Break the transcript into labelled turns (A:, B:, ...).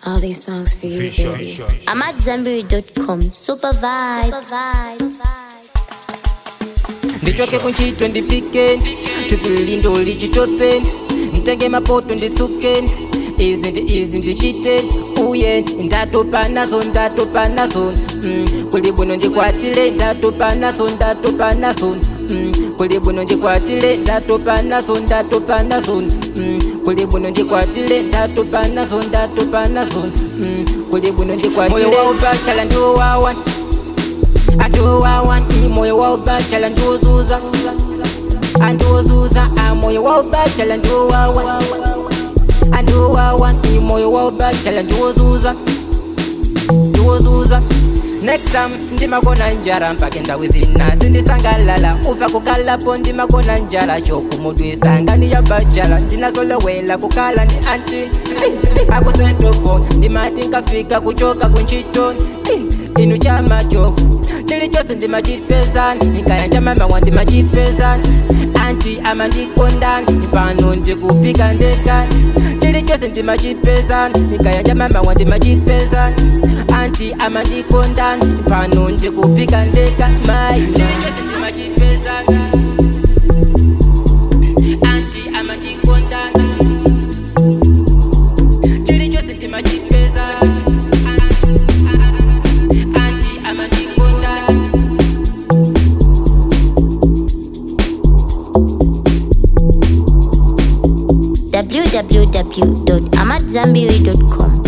A: All these songs for you,
B: Fisher.
A: baby.
C: I'm at Zambiri.com. Super vibe.
D: ndichoke kunchito ndipike tupili ndoli chitope ntenge mapoto nditsuke izi ndi izi ndichite uye ndatopa nazo ndatopa nazo mm, kuli bwino ndikwatile ndatopa nazo ndatopa nazo mm, kuli bwino ndikwatile ndatopa nazo ndatopa nazo mm, kuli bwino ndikwatile ndatopa nazo ndatopa nazo mm, kuli bwino ndikwatile moyo waubachala ndiwowawa andiwowawa moyo waubachala ndiwozuza andiwozuza moyo waubachala ndiwowawa andiwowawa moyo waubachala ndiwozuza ndiwozuza next time ndimakona njala mpaka ndawi zina sindisangalala uva kukalapo ndimakona njala chokumudwisa ngani ya bachala ndinazolowela kukala ndi anti akusentofo ndimati nkafika kuchoka kunchito inu chamachofu chilichonse ndimachipezani nikayanja mama wa ndimachipezani anti amandikondani pano ndikupika ndekani chilichonse ndimachipezani nikayanja mama wa ndimachipezani anti amandikondani pano ndikupika ndeka mai chilichonse ndimachipezani anti amandikondani chilichonse ndimachipezani anti amandikondani
C: www.amatzambiri.com.